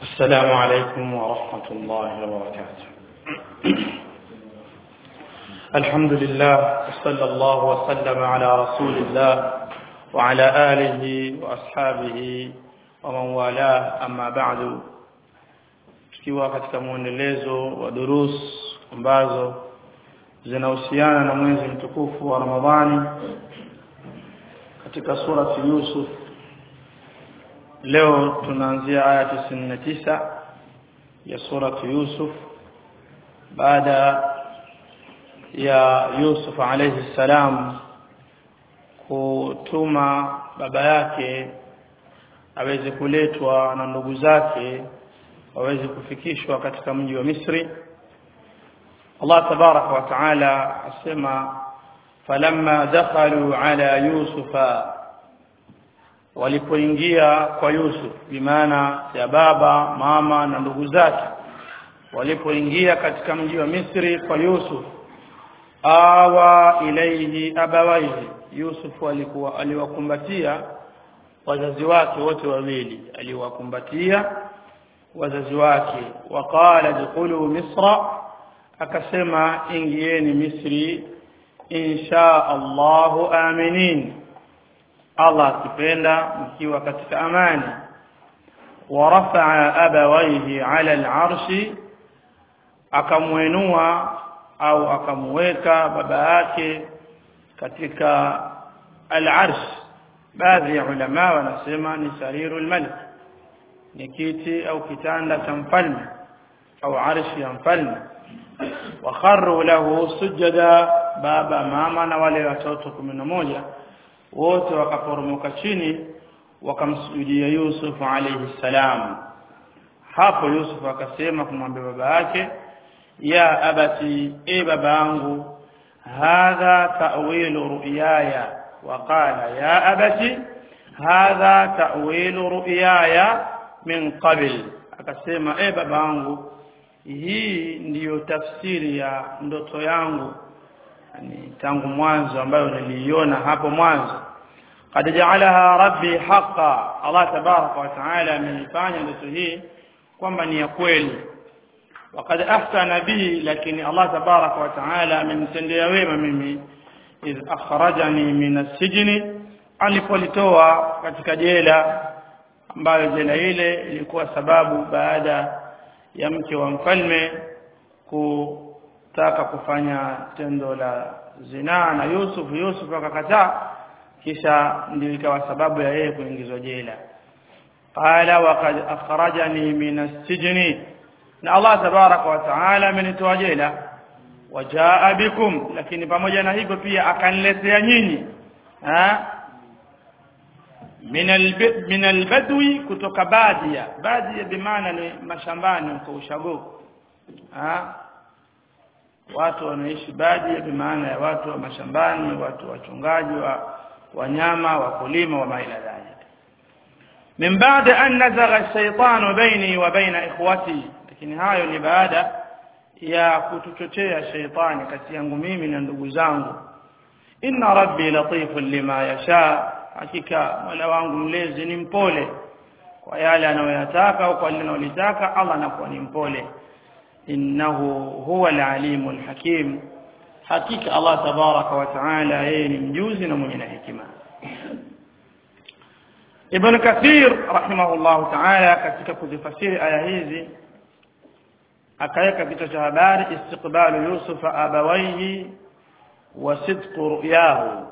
السلام عليكم ورحمة الله وبركاته الحمد لله وصلى الله وسلم على رسول الله وعلى آله وأصحابه ومن والاه أما بعد tukiwa katika mwendelezo wa durus ambazo zinahusiana na mwezi mtukufu wa Ramadhani katika surati Yusuf leo tunaanzia aya 99 ya surati Yusuf baada ya Yusuf alayhi salam kutuma baba yake aweze kuletwa na ndugu zake waweze kufikishwa katika mji wa Misri Allah tabaraka wa taala asema falamma dakhalu ala yusufa walipoingia kwa Yusuf bimaana ya baba mama na ndugu zake walipoingia katika mji wa Misri kwa Yusuf awa ilaihi abawaihi Yusuf alikuwa aliwakumbatia wazazi wake wote wawili aliwakumbatia wazazi wake waqala dkhulu misra akasema ingieni misri insha Allahu aminin Allah akipenda mkiwa katika amani ورفع أبويه على العرش akamwenua au akamweka baba yake katika al-arsh baadhi ya ulama wanasema ni sarirul malik ni kiti au kitanda cha mfalme au arshi ya mfalme wakharru lahu sujada baba mama na wale watoto moja wote wakaporomoka chini wakamsujudia Yusuf alayhi salam hapo Yusuf akasema kumwambia baba yake ya abati e baba yangu hadha ta'wilu ru'yaya waqala ya abati hadha ta'wilu ru'yaya min qabl akasema e baba yangu hii ndiyo tafsiri ya ndoto yangu yani tangu mwanzo ambayo niliiona hapo mwanzo qad ja'alaha rabbi haqqan Allah tabaraka wa taala ameifanya ndoto hii kwamba ni ya kweli وقد احسن به لكن الله تبارك وتعالى amenitendea wema mimi iz akhrajani min as-sijn alipolitoa katika jela ambayo jela ile ilikuwa sababu baada ya mke wa mfalme kutaka kufanya tendo la zinaa na Yusuf Yusuf akakataa kisha ndio ikawa sababu ya yeye kuingizwa jela qala waqad akhrajani min as-sijn na Allah tabaraka wa taala amenitoa jela wajaa bikum lakini pamoja na hivyo pia akaniletea nyinyi min albadwi kutoka badia badia bimaana ni mashambani kwa ushago watu wanaishi badia bimaana ya watu wa mashambani watu wachungaji wa wanyama wakulima wa maila dhalik min baada an nazagha ash-shaytanu baini wa baina ikhwati lakini hayo ni baada ya kutuchochea sheitani kati yangu mimi na ndugu zangu inna rabbi latifun lima yasha hakika mola wangu mlezi ni mpole kwa yale anayoyataka au kwa lile analotaka Allah anakuwa ni mpole innahu huwa alalimu alhakim hakika Allah tabaraka wa taala yeye ni mjuzi na mwenye hekima Ibn Kathir rahimahullah taala katika kuzifasiri aya hizi akaweka kichwa cha habari istiqbalu Yusuf abawaihi wa sidqu ru'yahu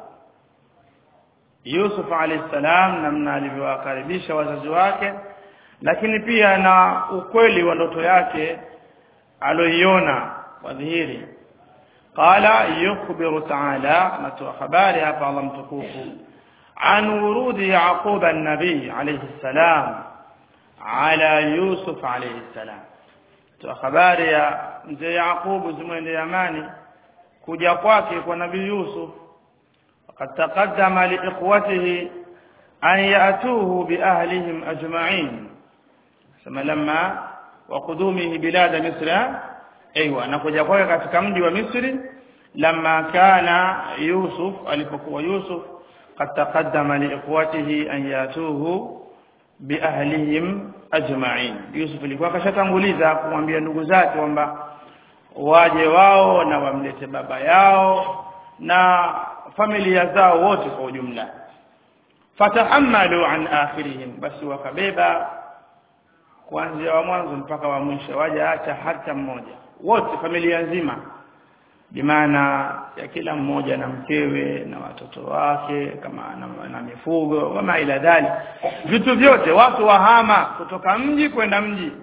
Yusuf alayhi salam namna alivyowakaribisha wazazi wake lakini pia na ukweli wa ndoto yake aloiona kwa dhihiri qala yukhbiru ta'ala natoa habari hapa Allah mtukufu an wurudi yaqub an-nabi alayhi salam ala Yusuf alayhi salam toa habari ya mzee Yaqubu zimwende Yamani kuja kwake kwa nabii Yusuf وقد تقدم لإخوته أن يأتوه بأهلهم أجمعين ثم لما وقدومه بلاد مصر أيوة نكوجا kwake katika mji wa Misri لما كان يوسف alipokuwa Yusuf قد تقدم لإخوته أن يأتوه biahlihim ajma'in Yusuf alikuwa kashatanguliza kumwambia ndugu zake kwamba waje wao na wamlete baba yao na familia zao wote kwa ujumla fatahammalu an akhirihim basi wakabeba kuanzia wa mwanzo mpaka wa mwisho wajaacha hata mmoja wote familia nzima bimaana ya kila mmoja na mkewe na watoto wake kama na, na mifugo kama ila dhali vitu vyote watu wahama kutoka mji kwenda mji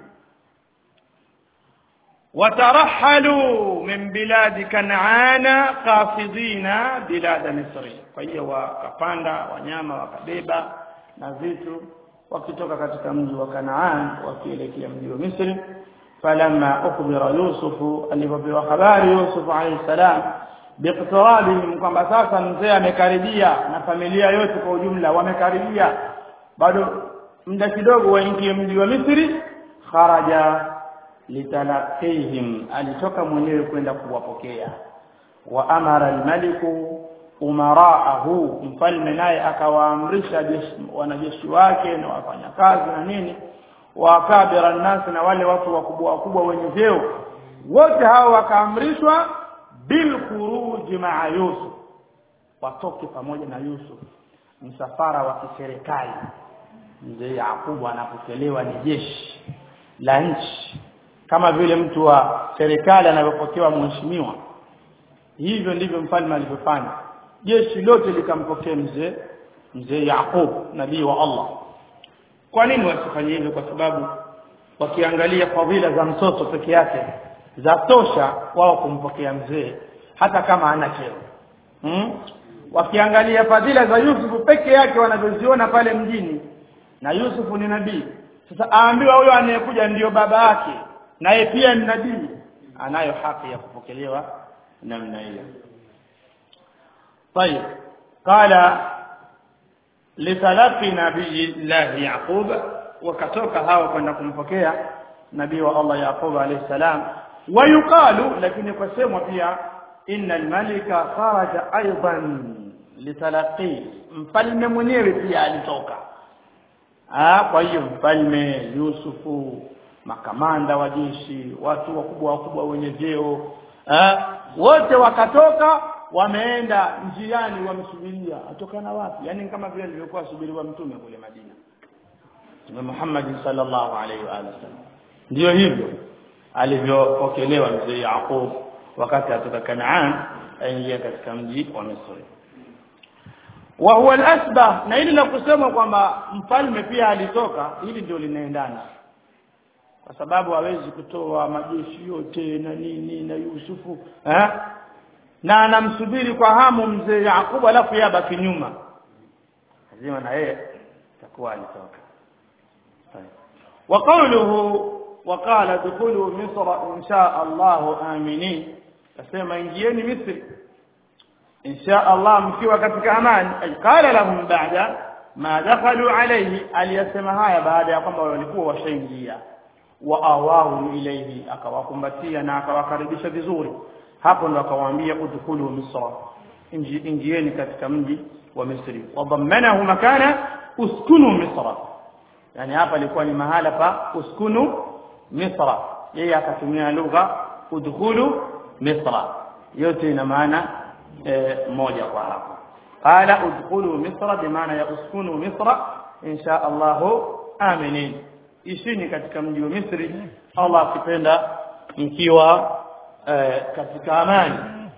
watarahalu min biladi kanaana qafidina bilada misri kwa hiyo wakapanda wanyama wakabeba na vitu wakitoka katika mji wa Kanaan wakielekea mji wa Misri falamma ukhbira Yusufu alipopewa habari Yusuf alayhi salam biqtirabihim kwamba sasa mzee amekaribia na familia yote kwa ujumla wamekaribia bado muda kidogo waingie mji wa Misri kharaja litalaqihim alitoka mwenyewe kwenda kuwapokea wa amara almaliku umaraahu mfalme naye akawaamrisha wanajeshi wake na wafanyakazi na nini wakabira nasi na wale watu wakubwa wakubwa wenye vyeo wote hao wakaamrishwa bil khuruji maa Yusuf watoke pamoja na Yusuf msafara wa kiserikali mzee Yakubu anapokelewa ni jeshi la nchi kama vile mtu wa serikali anavyopokewa mheshimiwa hivyo ndivyo mfalme alivyofanya jeshi lote likampokea mzee mzee Yaqub nabii wa Allah kwa nini wasifanye hivyo kwa sababu wakiangalia fadhila za mtoto peke yake za tosha wao kumpokea mzee hata kama hana cheo hmm? wakiangalia fadhila za Yusufu peke yake wanavyoziona pale mjini na Yusufu ni nabii sasa aambiwa huyo anayekuja ndiyo baba yake naye pia ni nabii anayo haki ya kupokelewa namna hiyo طيب قال لتلقي نبي الله يعقوب وكتوka hao kwenda kumpokea nabii wa Allah Yaqub alayhi salam wayuqalu lakini kwa semwa pia inna almalika kharaja aidan litalaqi mfalme mwenyewe pia alitoka ah kwa hiyo mfalme Yusufu makamanda wa jeshi watu wakubwa wakubwa wenye vyeo ah wote wakatoka wameenda njiani wamsubiria atokana wapi yani kama vile alivyokuwa subiriwa mtume kule Madina Mtume Muhammad sallallahu alaihi wa sallam ndio hivyo alivyopokelewa mzee Yaqub wakati atoka Kanaan aingia katika mji wa Misri wa huwa al-asbah na ili la kusema kwamba mfalme pia alitoka hili ndio linaendana kwa sababu hawezi kutoa majeshi yote na nini na Yusufu eh na anamsubiri kwa hamu mzee Yakubu alafu yeye abaki nyuma lazima na yeye takuwa alitoka وقوله وقال ادخلوا مصر ان شاء الله امنين asema ingieni misri insha Allah mkiwa katika amani qala lahum ba'da ma dakhalu alayhi aliyasema haya baada ya kwamba walikuwa washaingia wa awahu ilayhi akawakumbatia na akawakaribisha vizuri hapo ndo akawaambia udkhulu misra ingieni katika mji wa misri wadhammanahu makana uskunu misra yani hapa ilikuwa ni mahala pa uskunu misra yeye akatumia lugha udkhulu misra yote ina maana e, moja kwa hapo qala udkhulu misra bimaana ya uskunu misra insha Allah aminin ishini katika mji wa Misri Allah akipenda mkiwa e, katika amani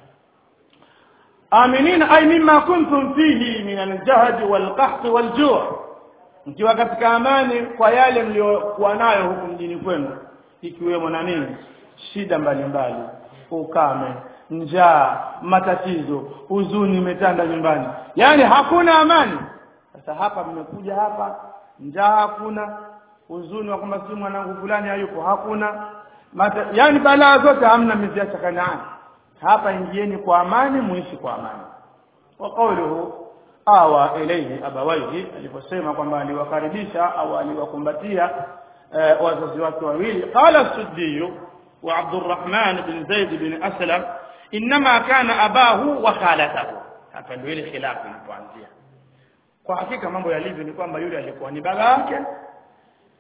aminin ay mimma kuntum fihi min al-jahd wal-qahd wal-ju' mkiwa katika amani kwa yale mliokuwa nayo huku mjini kwenu ikiwemo na nini shida mbalimbali ukame njaa matatizo huzuni imetanda nyumbani yani hakuna amani sasa hapa mmekuja hapa njaa hakuna huzuni wa kwamba si mwanangu fulani hayupo hakuna Mata, yani balaa zote hamna miziacha kanaani hapa ingieni kwa amani muishi kwa amani wa qawluhu awa ilayhi abawaihi aliposema kwamba aliwakaribisha au aliwakumbatia uh, wazazi wake wawili qala suddiyu wa Abdurrahman bin Zaid bin Aslam inma kana abahu wa khalatahu hapa ndio ile khilafu inapoanzia kwa hakika mambo yalivyo ni kwamba yule alikuwa ni baba yake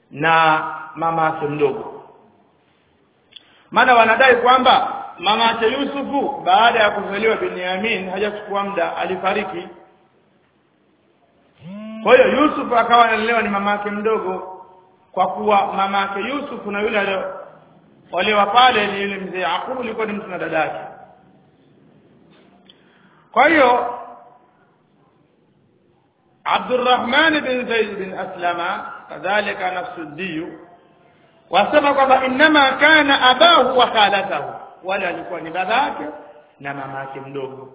na mama yake mdogo maana wanadai kwamba mama yake Yusufu baada ya kuzaliwa Binyamin hajachukua muda alifariki kwa hiyo Yusuf akawa analelewa ni mama yake mdogo kwa kuwa mama yake Yusuf na yule wale pale ni yule mzee Yakubu alikuwa ni mtu na dadake kwa hiyo Abdurrahman bin Zaid bin Aslama kadhalika nafsuddi wasema kwamba inma kana abahu wa khalatahu wale alikuwa ni babake na mama yake mdogo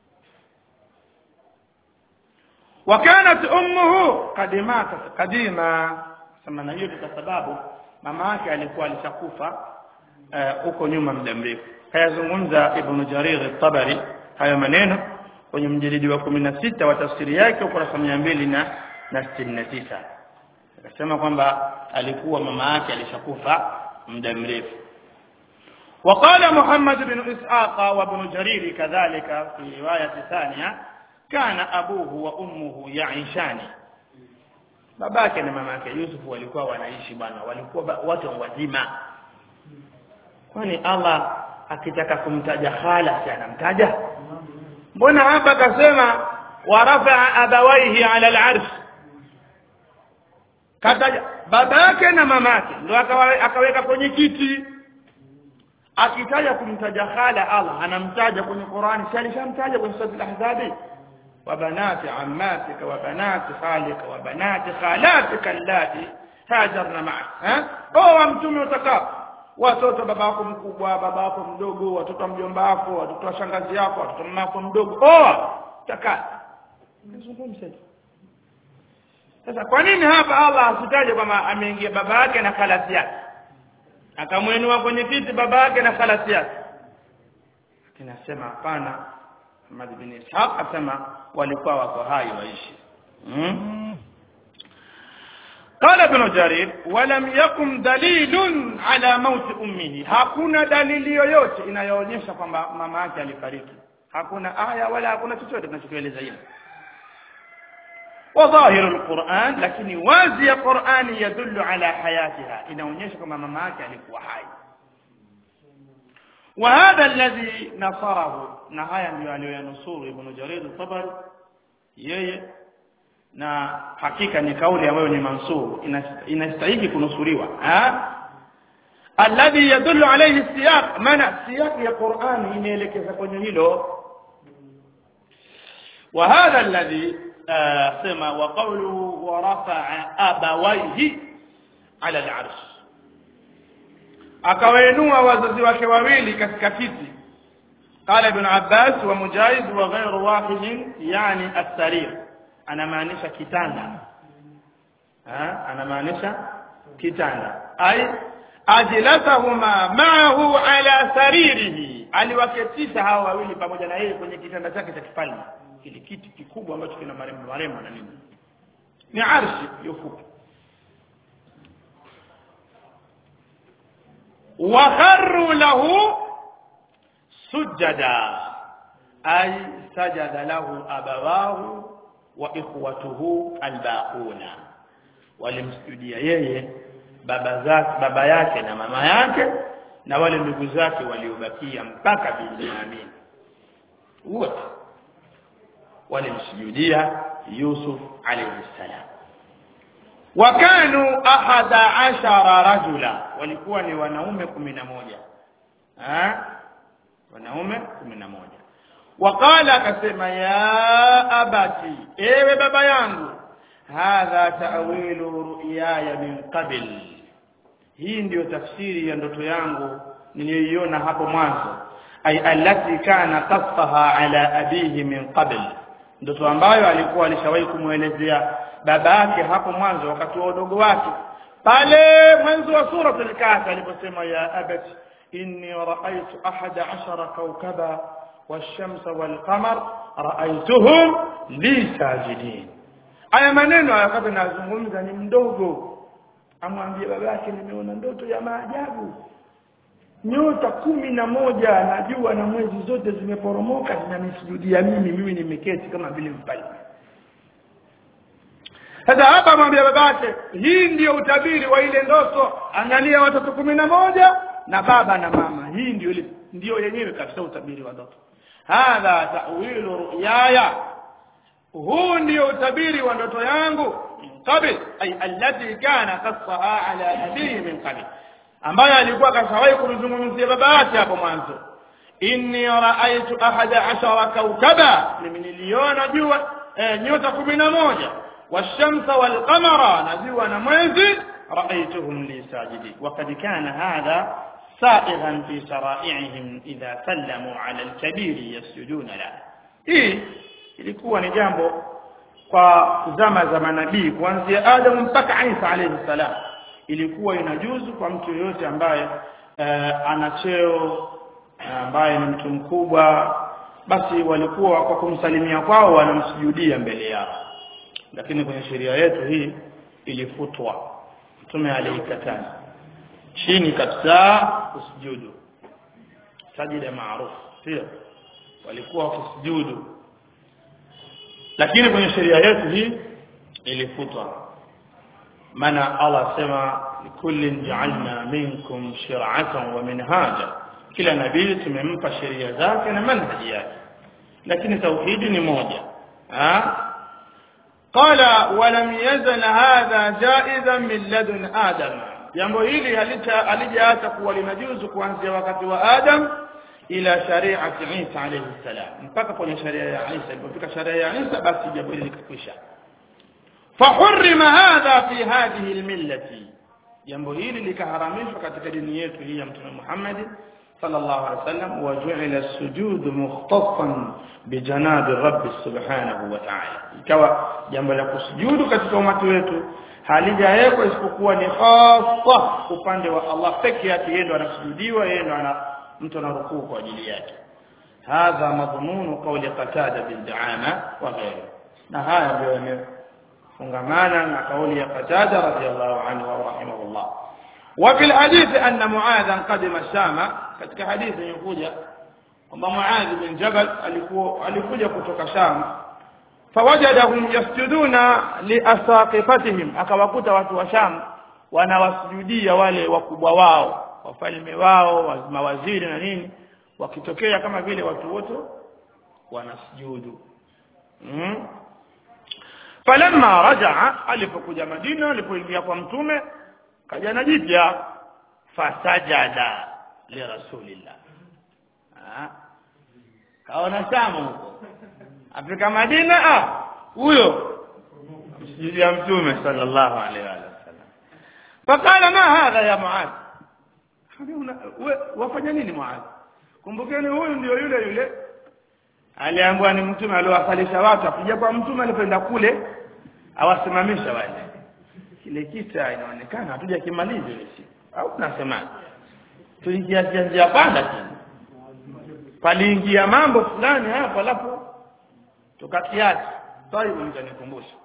وكانت امه قد ماتت قديما sema na hiyo kwa sababu mama yake alikuwa alishakufa huko uh, nyuma muda mrefu kayazungumza ibn jarir at-tabari hayo maneno kwenye mjilidi wa 16 wa tafsiri yake ukurasa 200 na na 69 akasema kwamba alikuwa mama yake alishakufa muda mrefu وقال محمد بن إسحاق وابن جرير كذلك في رواية ثانية كان أبوه وأمه يعيشان babake na mamake Yusuf walikuwa wanaishi bwana walikuwa watu wazima kwani Allah akitaka kumtaja khala si anamtaja mbona hapa akasema warafa abawaihi ala al-arsh kataja babake na mamake ndio akaweka kwenye kiti akitaja kumtaja khala Allah anamtaja kwenye Qur'ani si alishamtaja kwenye sura al-ahzab وبنات عماتك وبنات خالك وبنات خالاتك اللاتي هاجرن معك ها او mtume utakao watoto babako mkubwa babako mdogo watoto mjomba wako watoto wa shangazi yako watoto mamako mdogo oh taka nizungumze sasa kwa nini hapa Allah asitaje kwamba ameingia baba yake na khalasi yake akamwenua kwenye kiti baba yake na khalasi yake kinasema hapana Ahmad bin Ishaq asema walikuwa wako hai waishi hmm? قال ابن جرير ولم يكن دليل على موت امه hakuna dalili yoyote inayoonyesha kwamba mama yake alifariki hakuna aya wala hakuna chochote kinachoeleza hilo وظاهر القرآن lakini wazi ya Qur'ani yadullu ala hayatiha inaonyesha kwamba mama yake alikuwa hai وهذا الذي نصره na haya ndio aliyoyanusuru ibn Jarir al-Tabari yeye na hakika ni kauli ambayo ni mansur inastahili kunusuriwa alladhi yadullu alayhi siyaq maana siyaq ya Qur'ani inaelekeza kwenye hilo وهذا الذي سما وقوله ورفع أبويه على العرش akawainua wazazi wake wawili katika kiti قال ابن عباس ومجاهد وغير واحد يعني السرير انا maanisha kitanda ha ana maanisha kitanda ay ajlasahuma ma'ahu ala saririhi aliwaketisha hawa wawili pamoja na yeye kwenye kitanda chake cha kifalme kile kiti kikubwa ambacho kina marembo marembo na nini ni arshi yufupi وخروا له سجدا أي سجد له أبواه وإخوته الباقون walimsujudia yeye baba zake baba yake na mama yake na wale ndugu zake waliobakia mpaka Binyamin wote walimsujudia Yusuf alayhi salam wakanu ahada ashara rajula walikuwa ni wanaume kumi na moja ha? wanaume kumi na moja waqala akasema ya abati ewe baba yangu hadha ta'wilu ru'yaya min qabl hii ndiyo tafsiri ya ndoto yangu niliyoiona hapo mwanzo ay allati kana qasfaha ala abihi min qabl ndoto ambayo alikuwa alishawahi kumwelezea baba yake hapo mwanzo wakati wa udogo wake pale mwanzo wa sura al-kahf aliposema ya abati inni ra'aytu ahada ashara kawkaba wash-shamsa wal-qamar ra'aytuhum li sajidin aya maneno wakati nazungumza ni mdogo amwambie baba yake nimeona ndoto ya maajabu nyota kumi na moja na jua na mwezi zote zimeporomoka zinanisujudia mimi mimi nimeketi kama vile mfalme sasa hapa amwambia babake hii ndiyo utabiri wa ile ndoto angalia watoto kumi na moja na baba na mama hii ndio ile ndio yenyewe kabisa utabiri wa ndoto hadha ta'wilu ru'yaya huu ndio utabiri wa ndoto yangu qabl ay allati kana qassaha ala nabii min qabl ambaye alikuwa kashawahi kumzungumzia baba yake hapo mwanzo inni raaitu ahada ashara kaukaba mimi niliona jua eh, nyota kumi na moja washamsa walqamara na jua na mwezi raaituhum li sajidin wakad kana hadha سائغا في شرائعهم إذا سلموا على الكبير يسجدون له hii ilikuwa ni jambo kwa zama za manabii kuanzia Adamu mpaka Isa alayhi salam ilikuwa inajuzu kwa mtu yoyote ambaye uh, ana cheo ambaye ni mtu mkubwa basi walikuwa kwa kumsalimia kwao wanamsujudia mbele yao lakini kwenye sheria yetu hii ilifutwa mtume aliikataza chini kabisa kusujudu sajida maarufu sio walikuwa wakisujudu lakini kwenye sheria yetu hii ilifutwa maana Allah sema likullin ja'alna minkum shir'atan wa minhaja kila nabii tumempa sheria zake na manhaji yake lakini tauhidi ni moja ha qala walam yazal hadha jaizan min ladun adam jambo hili halijaacha kuwa linajuzu kuanzia wakati wa adam ila shari'ati Isa alayhi salam mpaka kwenye sharia ya Isa ilipofika sharia ya Isa basi jambo hili likakwisha فحرم هذا في هذه الملة jambo hili likaharamishwa katika dini yetu hii ya mtume Muhammad sallallahu alaihi wasallam waju'ila as-sujud mukhtassan bijanabi rabbi subhanahu wa ta'ala ikawa jambo la kusujudu katika umati wetu halijawekwa isipokuwa ni hasa upande wa Allah peke yake yeye ndo anasujudiwa yeye ndo ana mtu anarukuu kwa ajili yake hadha madhmunu qawli qatada bin du'ama wa ghayrihi na haya ndio fungamana na kauli ya Qatada radhiallahu anhu wa rahimahullah wa fil hadith anna Muadh qadima Shama katika hadithi inakuja kwamba Muadh bin Jabal alikuwa alikuja kutoka Sham fawajadahum yasjuduna liasaqifatihim akawakuta watu wa Sham wanawasujudia wale wakubwa wao wafalme wao mawaziri na nini wakitokea kama vile watu wote wanasujudu mm? falamma rajaa alipokuja Madina alipoingia kwa mtume kaja na jipya fasajada li rasulillah kaona shamu huko afika Madina ah huyo msijia mtume sallallahu alaihi wasallam fakala ma hadha ya muad wafanya nini muad kumbukeni huyu ndio yule yule aliambiwa ni mtume aliowasalisha watu akija kwa mtume alipenda kule awasimamisha wale kile kisa inaonekana hatuja kimaliza ile siku au tunasemaje tuingia njia panda chini paliingia mambo fulani hapo alafu tukakiacha taibu mtanikumbusha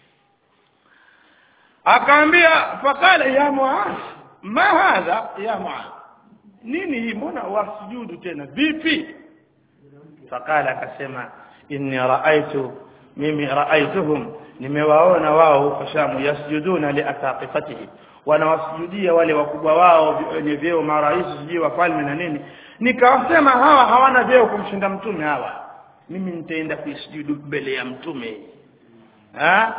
akaambia fakala ya muaz ma hadha ya muaz nini hii mbona wasujudu tena vipi fakala akasema inni raaitu mimi raaituhum nimewaona wao huko Shamu yasjuduna liasaqifatihi wanawasujudia wale wakubwa wao wenye vyeo marais sijui wafalme na nini nikawasema hawa hawana vyeo kumshinda mtume hawa mimi nitaenda kuisujudu mbele ya mtume ha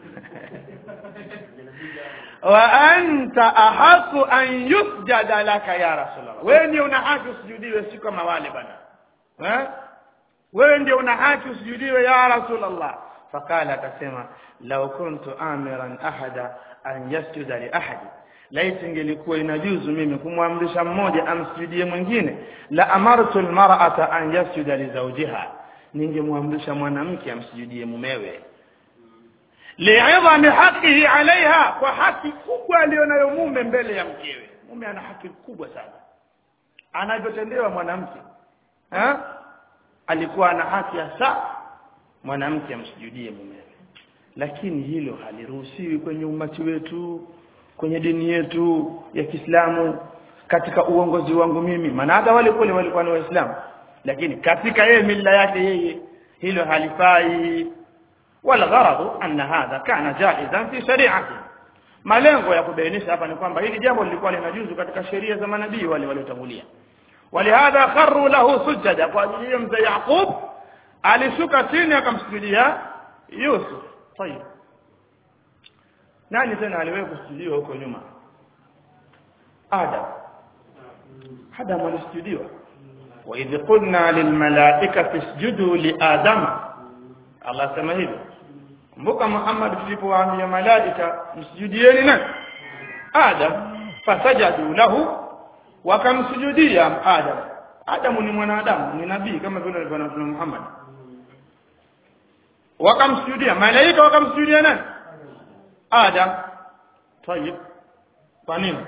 wa anta ahaku an yusjada laka ya rasulullah wewe ndio una haki usujudiwe si kama wale bana eh wewe ndio una haki usujudiwe ya rasulullah fakala akasema law kuntu amiran ahada an yasjuda li ahadi laiti ingelikuwa inajuzu mimi kumwamrisha mmoja amsujudie mwingine la amartu almar'ata an yasjuda li zawjiha ningemwamrisha mwanamke amsujudie mumewe li'idhami haqqihi 'alayha kwa haki kubwa aliyonayo mume mbele ya mkewe mume ana haki kubwa sana anavyotendewa mwanamke ha? alikuwa ana haki hasa mwanamke amsujudie mumewe lakini hilo haliruhusiwi kwenye umati wetu kwenye dini yetu ya Kiislamu katika uongozi wangu mimi maana hata wale kule walikuwa ni waislamu lakini katika yeye mila yake yeye hilo halifai والغرض أن هذا كان جائزا في شريعته malengo ya kubainisha hapa ni kwamba hili jambo lilikuwa linajuzu katika sheria za manabii wale waliotangulia walihadha kharru lahu sujada kwa ajili hiyo mzee Yaqub alishuka chini akamsujudia Yusuf tayib nani tena aliwahi kusujudiwa huko nyuma Adam Adam alisujudiwa wa idh qulna lilmalaikati isjudu liadama Allah sema hivyo kumbuka Muhammad tulipowaambia malaika msujudieni nani Adam fasajadu lahu wakamsujudia Adam Adam ni mwanadamu ni nabii kama vile alivyoona Muhammad wakamsujudia malaika wakamsujudia nani Adam tayib kwa nini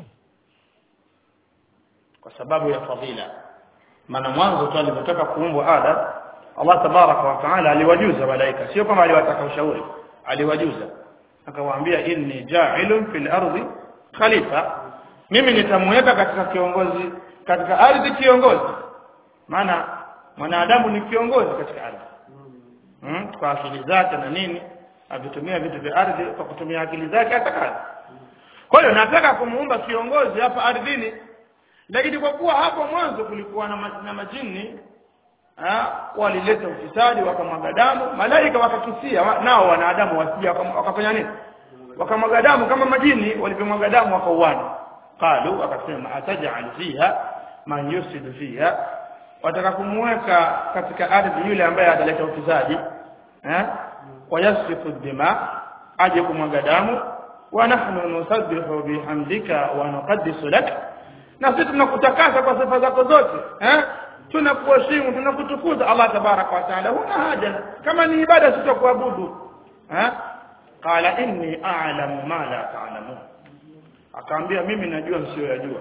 kwa sababu ya fadhila maana mwanzo tu alipotaka kuumbwa Adam Allah tabaraka wa taala aliwajuza malaika sio kama aliwataka ushauri aliwajuza akawaambia inni ja'ilun fil ardi khalifa mimi nitamweka katika kiongozi katika ardhi kiongozi maana mwanadamu ni kiongozi katika ardhi hmm? kwa akili zake na nini avitumia vitu vya ardhi kwa kutumia akili zake hata kazi kwa hiyo nataka kumuumba kiongozi hapa ardhini lakini kwa kuwa hapo mwanzo kulikuwa na, ma, na majini walileta ufisadi wakamwaga damu malaika wakakisia wa, nao wanadamu wasija wakafanya nini wakamwaga damu kama majini walivyomwaga damu wakauana qalu wakasema ataj'al fiha man yusidu fiha wataka kumweka katika ardhi yule ambaye ataleta ufisadi eh wayasfiku dima aje kumwaga damu wa nahnu nusabbihu bihamdika wa nuqaddisu lak na sisi tunakutakasa kwa sifa zako zote eh tunakuheshimu tunakutukuza Allah tabaraka wa taala huna haja kama ni ibada sitakuabudu eh qala inni a'lamu ma la ta'lamun akaambia mimi najua msiyoyajua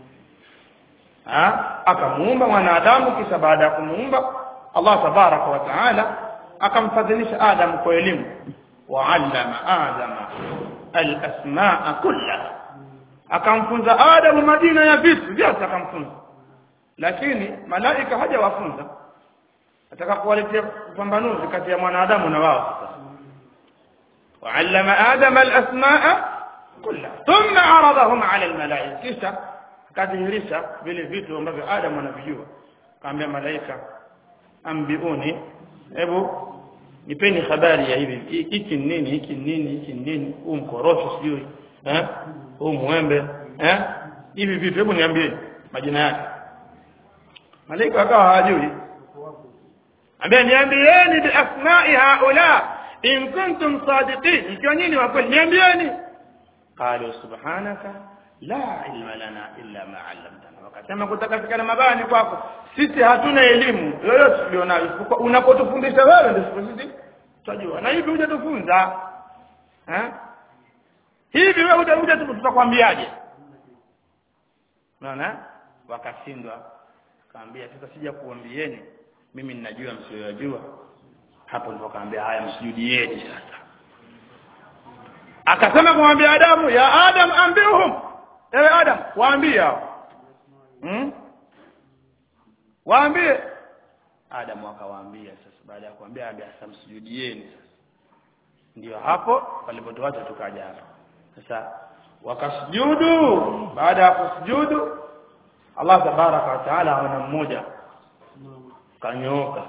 ha akamuumba mwanadamu kisha baada ya kumuumba Allah tabaraka wa taala akamfadhilisha Adam kwa elimu wa 'allama Adama al-asma'a kullaha akamfunza Adam majina ya vitu vyote akamfunza lakini malaika hajawafunza ataka kuwaletea upambanuzi kati ya mwanadamu na wao sasa وعلم آدم الأسماء كلها ثم عرضهم على الملائكة kisha akadhihirisha vile vitu ambavyo Adam anavijua kaambia malaika ambiuni hebu nipeni habari ya hivi hiki nini hiki nini hiki nini huu mkorosho sijui eh huu mwembe eh hivi vitu hebu niambie majina yake malaika akawa hawajui ambia niambieni bi asma'i haula in kuntum sadiqin ikiwa nyinyi wa kweli niambieni qalu subhanaka la ilma lana illa ma 'allamtana wakasema kutakafikana mabani kwako sisi hatuna elimu yoyote tulionayo unapotufundisha wewe ndio sisi tutajua na hivi hujatufunza eh hivi wewe utakuja tutakwambiaje unaona wakashindwa kaambia sasa sija kuambieni mimi ninajua msiyojua hapo ndipo kaambia haya msujudieni sasa akasema kumwambia Adamu ya Adam ambihum ewe Adam waambie hao hmm? waambie Adamu akawaambia sasa baada ya kuambia ambia sasa msujudieni sasa ndio hapo walipotuacha tukaja hapa sasa wakasujudu baada ya kusujudu Allah tabaraka wa taala ana mmoja kanyooka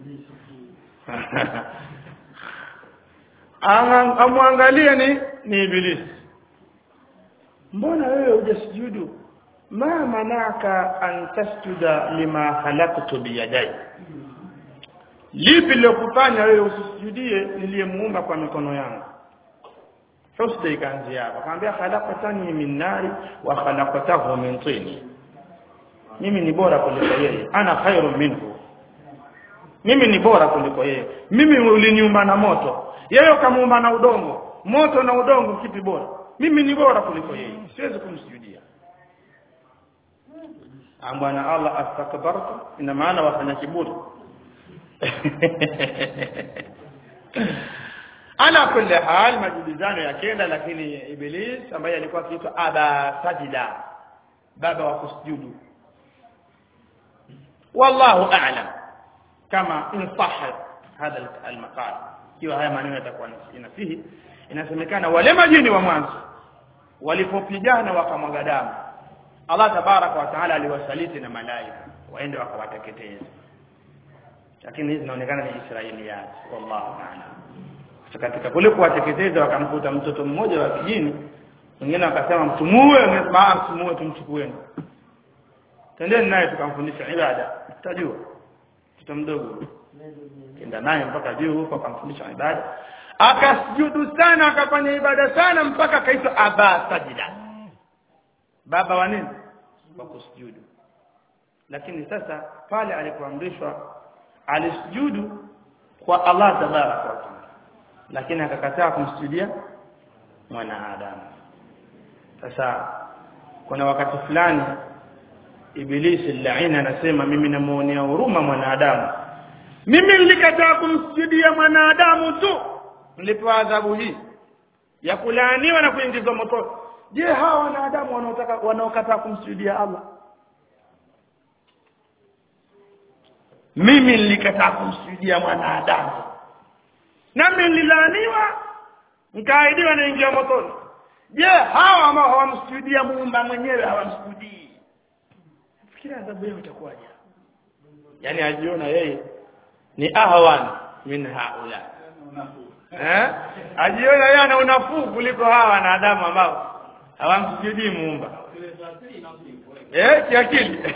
amwangalie ni ni ibilisi mbona wewe hujasujudu ma manaka an tasjuda lima khalaqtu biyadai lipi lilokufanya wewe usisujudie niliyemuumba kwa mikono yangu husda ikaanzia hapo akamwambia khalaqtani min nari wa khalaqtahu min tin mimi ni bora kuliko yeye ana khairu minhu mimi ni bora kuliko yeye mimi uliniumba na moto yeye ukamuumba na udongo moto na udongo kipi bora mimi ni bora kuliko yeye siwezi kumsujudia bwana Allah astakbartu ina maana wafanya kiburi ala kulli hal majibizano yakenda lakini iblis ambaye alikuwa akiitwa aba sajida baba wa kusujudu wallahu a'lam kama in sahha hadha al-maqal ikiwa haya maneno yatakuwa inasihi inasemekana wale majini wa mwanzo walipopigana wakamwaga damu Allah tabaraka wa taala aliwasaliti na malaika waende wakawateketeza lakini hizi zinaonekana ni Israiliyat wallahu ta'ala katika kule kuwateketeza wakamkuta mtoto mmoja wa kijini wengine wakasema mtumue wengine mtumue tumchukueni tendeni naye tukamfundisha ibada tutajua mtoto mdogo kenda naye mpaka juu huko akamfundisha ibada akasujudu sana akafanya ibada sana mpaka akaitwa aba sajida baba wa nini wa kusujudu lakini sasa pale alipoamrishwa alisujudu kwa Allah tabaraka wa taala lakini akakataa kumsujudia mwanadamu sasa kuna wakati fulani ibilisi laina anasema mimi namuonea huruma mwanadamu mimi nilikataa kumsujudia mwanadamu tu nilipewa adhabu hii ya kulaaniwa na kuingizwa moto je hawa wanadamu wanaotaka wanaokataa kumsujudia Allah mimi nilikataa kumsujudia mwanadamu nami nililaaniwa nikaahidiwa naingia motoni je hawa ambao hawamsujudia muumba mwenyewe hawamsujudii fikira adhabu yao itakuwaje yani ajiona yeye ni ahwan min haula eh ajiona yeye ana unafuu kuliko hawa wanadamu ambao hawamsujudii muumba eh kiakili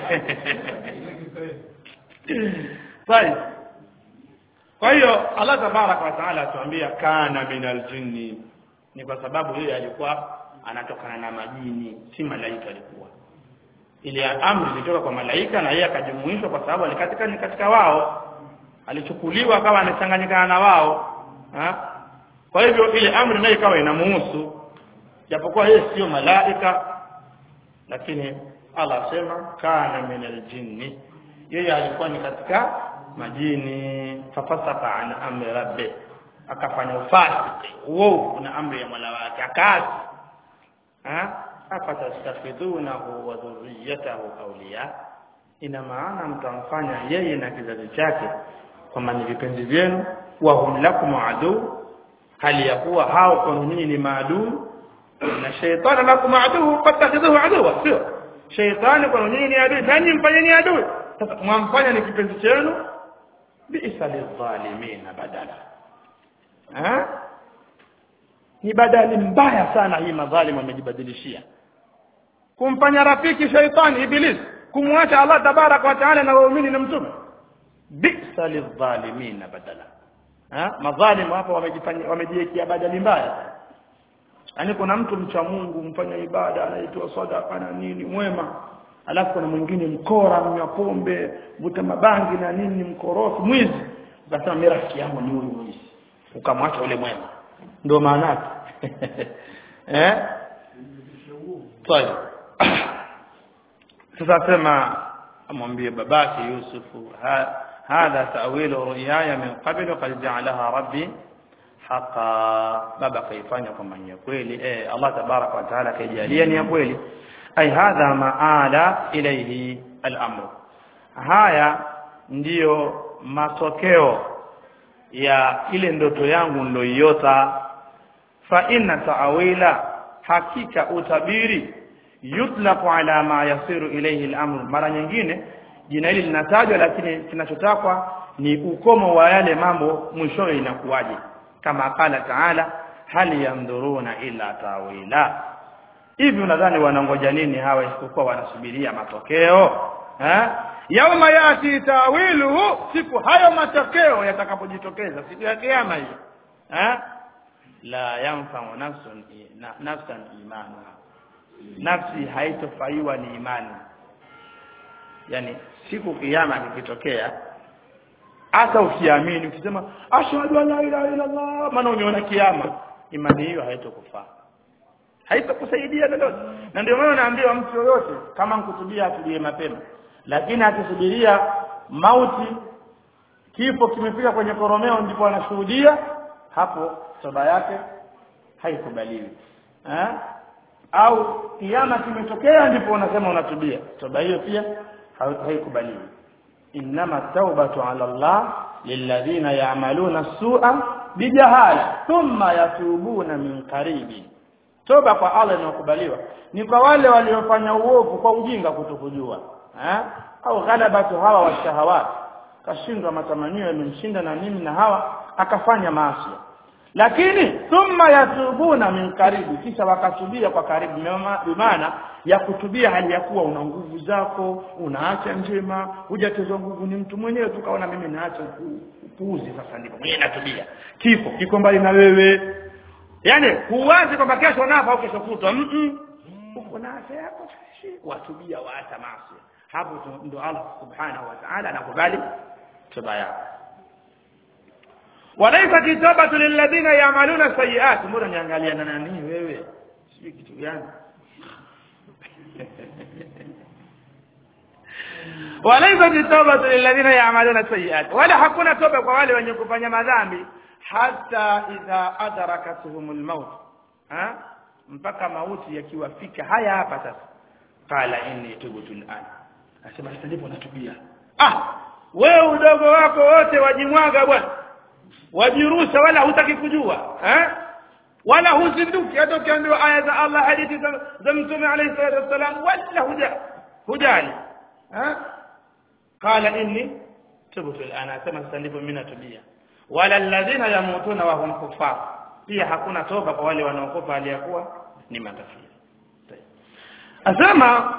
Sawa. Kwa hiyo Allah tabaraka wa taala atuambia kana minal jinni ni kwa sababu yeye alikuwa anatokana na majini si malaika alikuwa ile amri ilitoka kwa malaika na yeye akajumuishwa kwa sababu alikatika ni katika wao alichukuliwa akawa anachanganyikana na wao ha? kwa hivyo ile amri nayo ikawa inamuhusu japokuwa yeye sio malaika lakini Allah asema kana minal jinni yeye alikuwa ni katika majini fafasaka an amri rabbi akafanya ufasiki uovu na amri ya Mola wake akaasi ha afatastafidhunahu wa dhurriyyatahu awliya ina maana mtamfanya yeye na kizazi chake kwamba ni vipenzi vyenu wa hum lakum adu hali ya kuwa hao kwa nyinyi ni maadui na shaytana lakum adu fattakhidhuhu aduwa sio shaytani kwa nyinyi ni adui nanyi mfanyeni adui sasa mwamfanya ni kipenzi chenu bi'sa lidhalimina badala ha ni badali mbaya sana hii madhalimu amejibadilishia kumfanya rafiki shaitani iblis kumwacha Allah tabaraka wa taala na waumini na mtume bi'sa lidhalimina badala ha madhalimu hapa wamejifanya wamejiwekea badali mbaya yani kuna mtu mcha Mungu mfanya ibada anaitwa sadaka na nini mwema alafu kuna mwingine mkora mnywa pombe vuta mabangi na nini mkorofi mwizi ukasema mimi rafiki yangu ni huyu mwizi ukamwacha ule mwema ndio maana yake eh طيب sasa sema amwambie babake Yusufu hadha ta'wilu ru'yaya min qabl qad ja'alaha rabbi haqa baba kaifanya kwamba ni kweli eh Allah tabarak wa taala kaijalia ni ya kweli ay hadha maala ilayhi al-amr haya ndiyo matokeo ya ile ndoto yangu niloiota fa inna ta'wila hakika utabiri yutlaqu ala ma yasiru ilayhi al-amr mara nyingine jina hili linatajwa lakini kinachotakwa ni ukomo wa yale mambo mwishowe inakuwaje kama qala taala hal yamdhuruna illa tawila hivi unadhani wanangoja nini hawa isipokuwa wanasubiria matokeo eh yauma yati tawiluhu siku hayo matokeo yatakapojitokeza siku ya kiyama hiyo eh la yanfa'u nafsun na, nafsan imanuha nafsi haitofaiwa ni imani yani siku kiyama kikitokea hata ukiamini ukisema ashhadu an la ilaha illa allah maana umeona kiyama imani hiyo haitokufaa haitakusaidia lolote na ndio maana naambiwa mtu yoyote kama nkutubia atulie mapema lakini akisubiria mauti kifo kimefika kwenye koromeo ndipo anashuhudia hapo toba yake haikubaliwi eh au kiama kimetokea ndipo unasema unatubia toba hiyo pia haikubaliwi inma tawbatu ala Allah lilladhina ya'maluna as-su'a bijahala thumma yatubuna min qaribi toba kwa Allah inakubaliwa ni kwa wale waliofanya uovu kwa ujinga kutokujua eh au ghalabatu hawa wa shahawat kashindwa matamanio yamemshinda na nini na hawa akafanya maasi lakini thumma yatubuna min karibu kisha wakatubia kwa karibu bimaana ya kutubia hali ya kuwa una nguvu zako unaacha njema hujatezwa nguvu ni mtu mwenyewe tukaona mimi naacha upuuzi sasa ndipo mwenyewe natubia kifo kiko mbali na wewe yani huwazi kwamba kesho nafa au kesho kutwa mm -mm. uko na afya yako watubia waacha maasi hapo ndo Allah subhanahu wa ta'ala anakubali toba yako walaysa kitabatu lilladhina ya'maluna sayiat mbona niangalia na nani wewe sijui kitu gani walaysa kitabatu lilladhina ya'maluna sayiat wala hakuna toba kwa wale wenye kufanya madhambi hata idha adrakatuhum almaut ha mpaka mauti yakiwafika haya hapa sasa qala inni tubtu al'an asema sasa ndipo natubia ah wewe udogo wako wote wajimwaga bwana wajirusha wala hutaki kujua eh wala huzinduki hata ukiambiwa aya za Allah hadithi za mtume alayhi salatu wasalam wala huja hujali eh qala inni tubtu al'an asema sasa ndipo mimi natubia wala alladhina yamutuna wa hum kuffar pia hakuna toba kwa wale wanaokopa aliyakuwa ni makafiri asema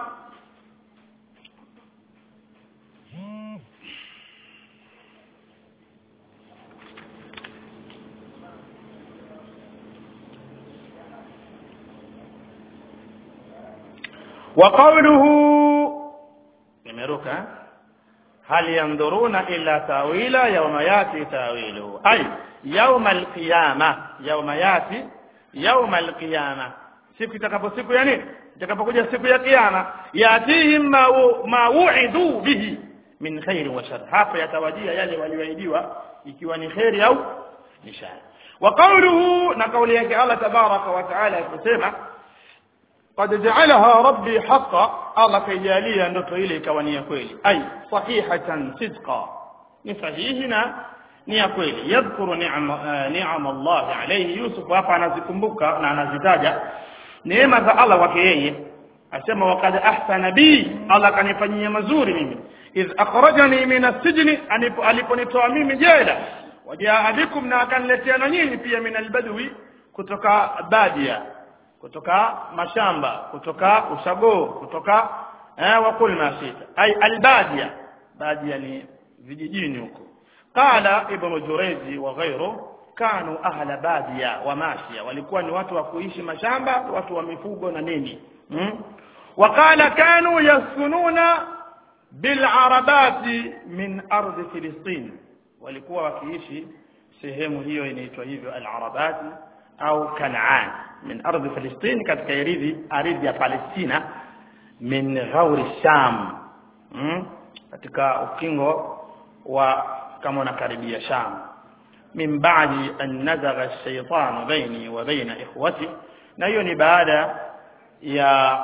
وقوله nimeruka هل ينظرون إلا تاويلا يوم ياتي تاويله أي يوم القيامة يوم ياتي يوم القيامة siku itakapo siku ya nini itakapokuja siku ya kiyama yatihim ma wu'idu bihi min khair wa shar hapo yatawajia yale walioahidiwa ikiwa ni khairi au ni shar wa qawluhu na kauli yake Allah tabaraka wa taala kusema قد جعلها ربي حقا الله كيجاليا ndoto ile ikawa ni ya kweli ay sahihatan sidqa ni sahihi na ni ya kweli yadhkuru ni'am ni'am Allah alayhi Yusuf hapa anazikumbuka na anazitaja neema za Allah kwake yeye asema waqad ahsana bi Allah kanifanyia mazuri mimi idh akhrajani min as-sijni aliponitoa mimi jela wajaa bikum na akaniletea na nyinyi pia min al-badwi kutoka badia kutoka mashamba kutoka ushago kutoka eh wakul masita ay albadia badia ni vijijini huko qala ibn jurayzi wa ghayru kanu ahla badia wa mashia walikuwa ni watu wa kuishi mashamba watu wa mifugo na nini hmm? وقال كانوا يسكنون بالعربات من ardhi filistin walikuwa wakiishi sehemu hiyo inaitwa hivyo al-arabati au kanaan min ardhi filistin katika ardhi ardhi ya palestina min ghauri sham hmm? katika ukingo wa kama unakaribia sham min ba'di an nazagha ash-shaytanu baini wa baina ikhwati na hiyo ni baada ya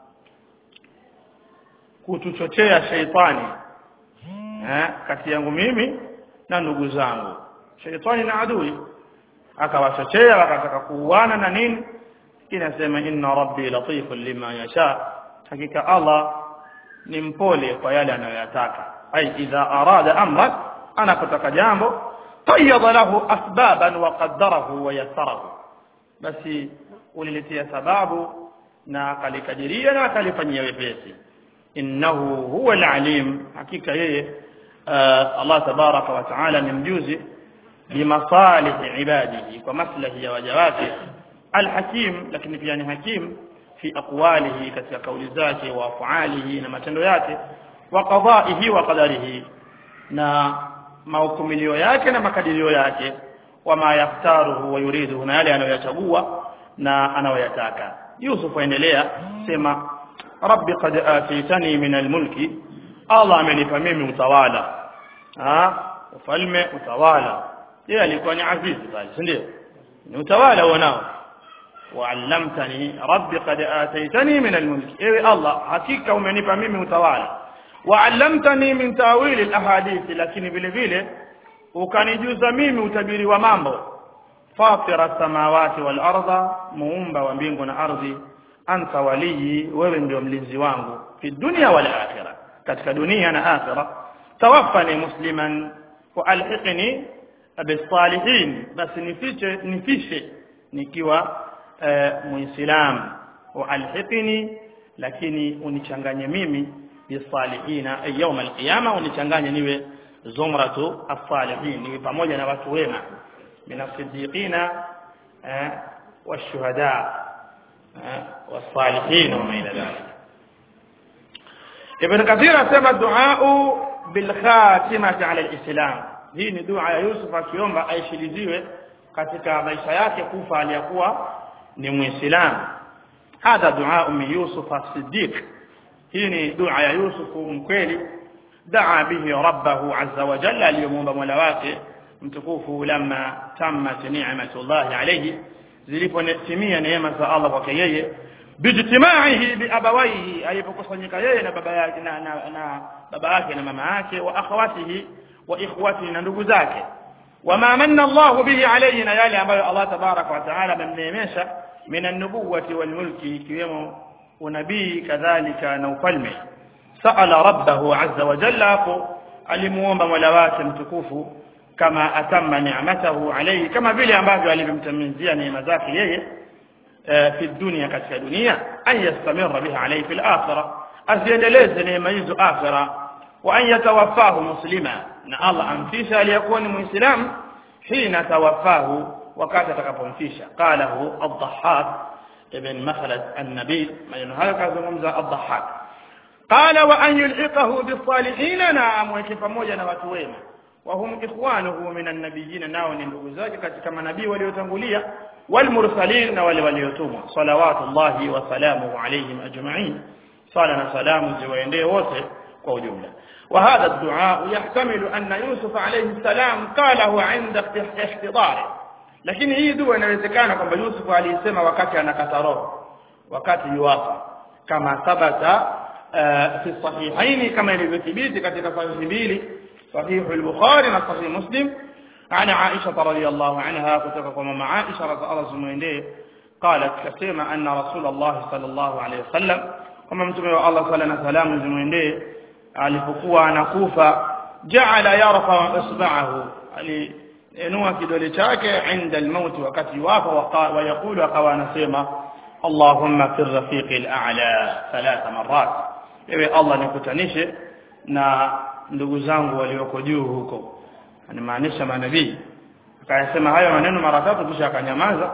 kutuchochea sheitani eh kati yangu mimi na ndugu zangu sheitani na adui akawachochea wakataka kuuana na nini inasema inna rabbi latifun lima yasha hakika Allah ni mpole kwa yale anayoyataka ai idha arada amran anapotaka jambo qayyada lahu asbaban wa qaddarahu wa yassarahu basi uliletea sababu na akalikadiria na akalifanyia wepesi innahu huwa alalim hakika yeye Allah tabaraka wa taala ni mjuzi bimasalih ibadihi kwa maslahi ya waja wake alhakim lakini pia ni hakim fi aqwalihi katika kauli zake wa afaalihi na matendo yake wa qadaihi wa qadarihi na mahukumilio yake na makadirio yake wama yaftaruhu wa yuriduhu na yale anayoyachagua na anayoyataka Yusuf aendelea sema rabbi qad atitani min almulki Allah amenipa mimi utawala ah ufalme utawala yeye alikuwa ni azizi bali si ndio ni utawala wanao وعلمتني ربي قد آتيتني من الملك إيه الله حقيقة umenipa mimi utawala وعلمتني من تاويل الاحاديث lakini vile vile ukanijuza mimi utabiri wa mambo fatira samawati wal arda muumba wa mbingu na ardhi anta waliyi wewe ndio mlinzi wangu fi dunya wal akhirah katika dunia na akhirah tawaffani musliman wa alhiqni bisalihin basi nifiche nifishe nikiwa uh, muislam wa alhiqni lakini unichanganye mimi bisalihina ay yawm alqiyama unichanganye niwe zumratu as-salihin niwe pamoja na watu wema min as-siddiqina eh, wash-shuhada eh, was-salihin wa ma ila dhalik Ibn Kathir asema duau bil khatimati ala al-islam hii ni dua ya Yusuf akiomba aishiliziwe katika maisha yake kufa aliyakuwa ni muislamu hadha dua min Yusuf as-Siddiq hii ni dua ya Yusuf mkweli daa bihi rabbahu azza wa jalla aliyomuomba mola wake mtukufu lamma tammat ni'matullahi alayhi zilipotimia neema za Allah kwake yeye bijtimaihi biabawaihi alipokusanyika yeye na baba yake na, na, na baba yake na mama yake wa akhawatihi wa ikhwatihi na ndugu zake wama manna Allah bihi alayhi na yale ambayo Allah tabaraka wa taala amemneemesha min an-nubuwati wal mulki ikiwemo unabii kadhalika na ufalme sa'ala rabbahu azza wa jalla hapo alimuomba mola wake mtukufu kama atamma ni'matahu alayhi kama vile ambavyo alivyomtamizia neema zake yeye fi dunia katika dunia an yastamira biha alayhi fil akhirah aziendeleze neema hizo akhirah wa an yatawaffahu muslima na Allah amfisha aliyekuwa ni muislamu hina tawaffahu wakati atakapomfisha qalahu ad-dhahhak ibn makhlad an-nabi maneno hayo kazungumza ad-dhahhak qala wa an yulhiqahu bis-salihin na amweke pamoja na watu wema wa hum ikhwanuhu min an-nabiyyin nao ni ndugu zake katika manabii waliotangulia والمرسلين na wale waliotumwa salawatullahi wa salamuhu alayhim ajma'in sala na salamu ziwaendee wote kwa ujumla وهذا الدعاء يحتمل أن يوسف عليه السلام قاله عند احتضاره lakini hii dua inawezekana kwamba Yusuf alisema wakati anakata roho wakati yuwafa kama thabata fi sahihaini kama ilivyothibiti katika sahihi mbili sahihu al-Bukhari na sahih Muslim عن عائشة رضي الله عنها كتب ماما عائشة رضي الله عنها قالت كسيما أن رسول الله صلى الله عليه وسلم كما متمي الله صلى الله عليه وسلم زمينده alipokuwa anakufa jaala yarfa isba'ahu aliinua kidole chake inda almaut wakati wafa wa yakulu akawa anasema Allahumma fi rafiqi al-a'la thalatha marrat ewe Allah nikutanishe na ndugu zangu walioko juu huko anamaanisha manabii akayasema hayo maneno mara tatu kisha akanyamaza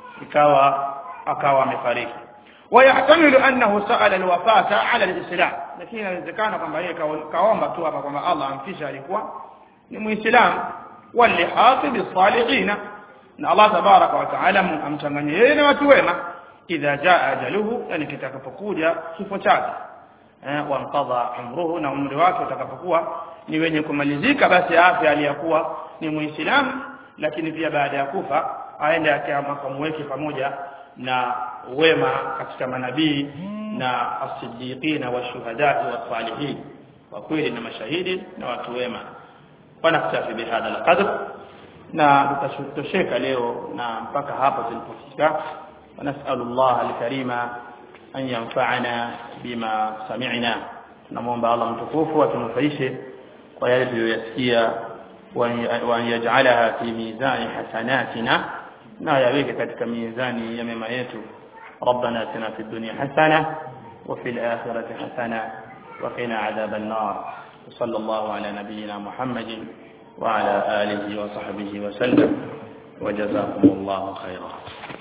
ikawa akawa amefariki ويحتمل أنه سأل الوفاة على الإسلام lakini inawezekana kwamba yeye kaomba tu hapa kwamba Allah amfisha alikuwa ni muislam walihati bisalihina na Allah tabaraka wa taala amchanganye yeye na watu wema idha jaa ajaluhu yani kitakapokuja kifo chake eh wamqadha umruhu na umri wake utakapokuwa ni wenye kumalizika basi afya aliyakuwa ni muislamu lakini pia baada ya kufa aende akamweke pamoja na wema katika manabii na as-siddiqina washuhada was-salihin wa kweli na mashahidi na watu wema wanaktafi bihadha al-qadr na tutatosheka leo na mpaka hapa tulipofika ونسأل الله الكريم أن ينفعنا بما سمعنا نموم الله متكوف وتنفيشه ويجب يسكيا وأن يجعلها في ميزان حسناتنا ما يبيك كتك ميزان يمما يتو ربنا اتنا في الدنيا حسنة وفي الآخرة حسنة وقنا عذاب النار وصلى الله على نبينا محمد وعلى آله وصحبه وسلم وجزاكم الله خيرا